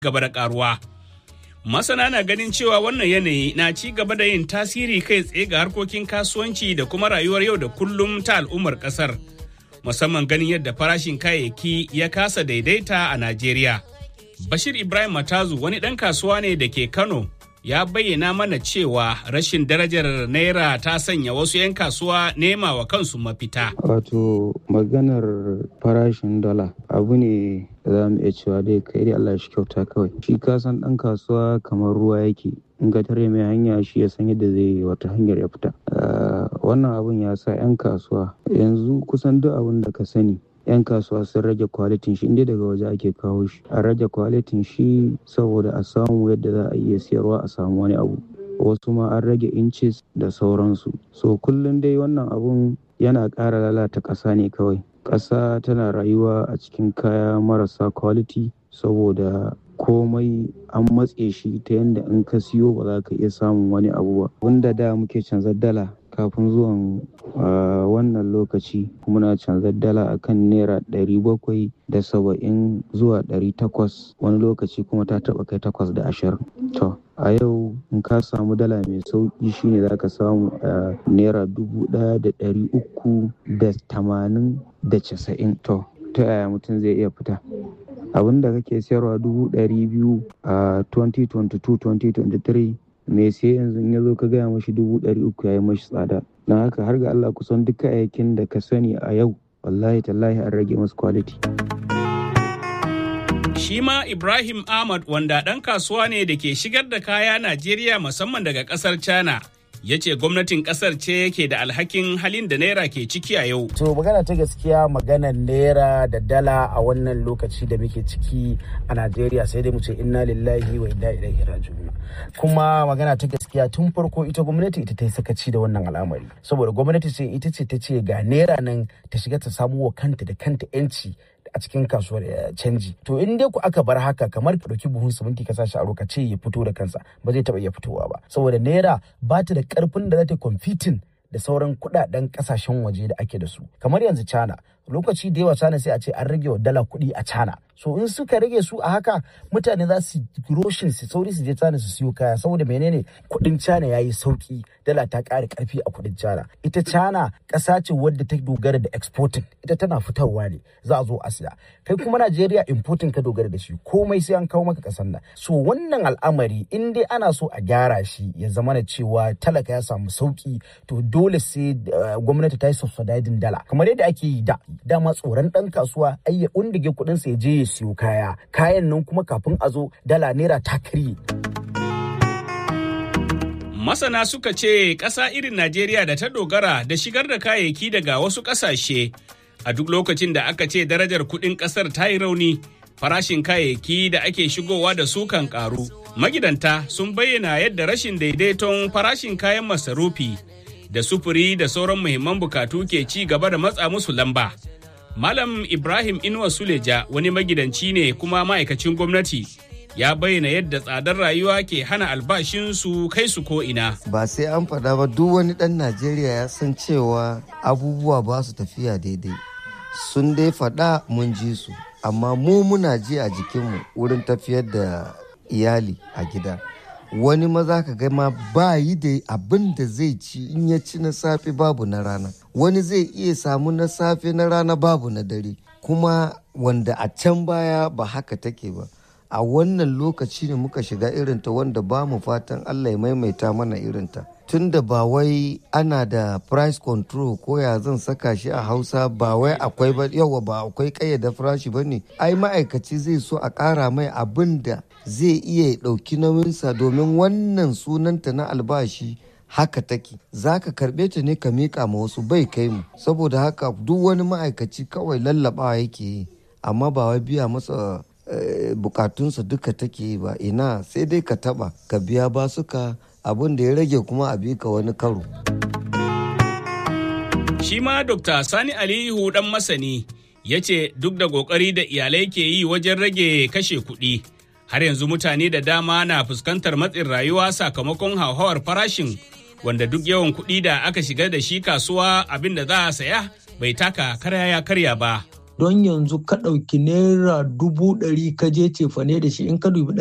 gaba da karuwa. Masana na ganin cewa wannan yanayi na ci gaba da yin tasiri kai tsaye ga harkokin kasuwanci da kuma rayuwar yau da kullum ta al'ummar kasar. Musamman ganin yadda farashin kayayyaki ya kasa daidaita a Najeriya. Bashir Ibrahim Matazu wani ɗan kasuwa ne da ke Kano ya bayyana mana cewa rashin darajar naira ta sanya wasu 'yan kasuwa nema wa kansu mafita. Wato maganar farashin dala abu ne da za mu iya cewa dai kai dai Allah shi kyauta kawai. Shi kasan ɗan kasuwa kamar ruwa yake. In ka tare mai hanya shi ya san yadda zai yi wata hanyar ya fita. Wannan abun ya sa 'yan kasuwa yanzu kusan duk abin da ka sani 'yan kasuwa sun rage kwalitin shi inda daga waje ake kawo shi a rage kwalitin shi saboda a samu yadda za a iya siyarwa a samu wani abu wasu ma an rage inches da sauransu so kullum dai wannan abun yana ƙara lalata ƙasa ne kawai ƙasa tana rayuwa a cikin kaya marasa quality saboda komai an matse shi ta yadda in ka siyo ba za ka iya samun wani abu ba wanda da muke canzar dala kafin zuwan wannan lokaci muna canzar dala akan naira ɗari bakwai da saba'in zuwa ɗari takwas wani lokaci kuma ta taɓa kai takwas da ashirin to a yau in ka samu dala mai sauƙi shine za ka samu a naira dubu ɗaya da ɗari uku da tamanin da casa'in to ta yaya mutum zai iya fita abin da kake sayarwa dubu ɗari biyu a 2022-2023 mai sai yanzu in ya zo ka gaya mashi dubu ɗari uku ya yi mashi tsada na haka har ga Allah kusan duk kayayyakin da ka sani a yau wallahi tallahi an rage masu quality. Shi ma Ibrahim Ahmad wanda ɗan kasuwa ne da ke shigar da kaya Najeriya musamman daga ƙasar China. ya ce gwamnatin kasar ce yake da alhakin halin da naira ke ciki a yau. To magana ta gaskiya maganar naira da dala a wannan lokaci da muke ciki a Najeriya sai dai mu ce inna lillahi wa inna ilaihi raji'un. Kuma magana ta gaskiya tun farko ita gwamnati ita ta yi sakaci da wannan al'amari. Saboda gwamnati ce ita ce ta ce ga naira nan ta shiga ta samu wa kanta da kanta yanci a cikin kasuwar canji to in dai ku aka bar haka kamar ka dauki buhun siminti ka sashi a roka ce ya fito da kansa ba zai taba iya fitowa ba saboda naira ba ta da karfin da za ta competing da sauran kudaden kasashen waje da ake da su kamar yanzu China lokaci da yawa China sai a ce an rage wa dala kuɗi a China so in suka rage su a haka mutane za su roshin su sauri su je China su siyo kaya saboda menene kuɗin China yayi sauki dala ta ƙara ƙarfi a kuɗin China ita China ƙasa ce wadda ta dogara da exporting ita tana fitarwa ne za a zo a siya kai kuma Najeriya importing ka dogara da shi komai sai an kawo maka ƙasar nan so wannan al'amari in dai ana so a gyara shi ya zama na cewa talaka ya samu sauki to dole sai gwamnati ta yi subsidizing dala kamar yadda ake yi da dama tsoron ɗan kasuwa ai ya undige kuɗin sa ya je ya siyo kaya kayan nan kuma kafin a zo dala naira ta karye Masana suka ce ƙasa irin Najeriya da ta dogara da shigar da kayayyaki daga wasu ƙasashe a duk lokacin da aka ce darajar kuɗin ƙasar ta yi rauni farashin kayayyaki da ake shigowa da su kan ƙaru. Magidanta sun bayyana yadda rashin daidaiton farashin kayan masarufi da sufuri da sauran muhimman bukatu ke ci gaba da matsa musu lamba. Malam Ibrahim Inuwa Suleja wani magidanci ne kuma ma'aikacin gwamnati ya bayyana yadda tsadar rayuwa ke hana albashinsu kai su ko ina. Ba sai an faɗa ba duk wani ɗan Najeriya ya san cewa abubuwa ba su tafiya daidai. Sun dai faɗa mun ji su, amma mu muna ji a jikinmu wurin tafiyar da iyali a gida. Wani maza ka ga ma ba yi da abin da zai ci in ya ci na safe babu na rana. Wani zai iya samu na safe na rana babu na dare. Kuma wanda a can baya ba haka take ba. a wannan lokaci ne muka shiga irinta wanda ba mu fatan Allah ya maimaita mana irinta. Tunda ba wai ana da price control ko ya zan saka shi a hausa ba wai akwai ba yawa ba akwai kayyada farashi ba ne ai ma'aikaci zai so a ƙara mai abin da zai iya ɗauki nauyinsa domin wannan sunanta na albashi haka take za ka karɓe ta ne ka miƙa ma wasu bai kai mu saboda haka duk wani ma'aikaci kawai lallaɓawa yake yi amma ba wai biya masa bukatunsa duka take ba ina sai dai ka taba ka biya basuka abin da ya rage kuma a bika wani karo. Shi ma Dr. Sani Aliyu dan masani ya ce duk da kokari da iyalai ke yi wajen rage kashe kuɗi har yanzu mutane da dama na fuskantar matsin rayuwa sakamakon hauhawar farashin wanda duk yawan kuɗi da aka shiga da shi kasuwa abin da za a saya bai taka karya ya karya ba. don yanzu ka ɗauki naira dubu ɗari ka je cefane da shi in ka dubi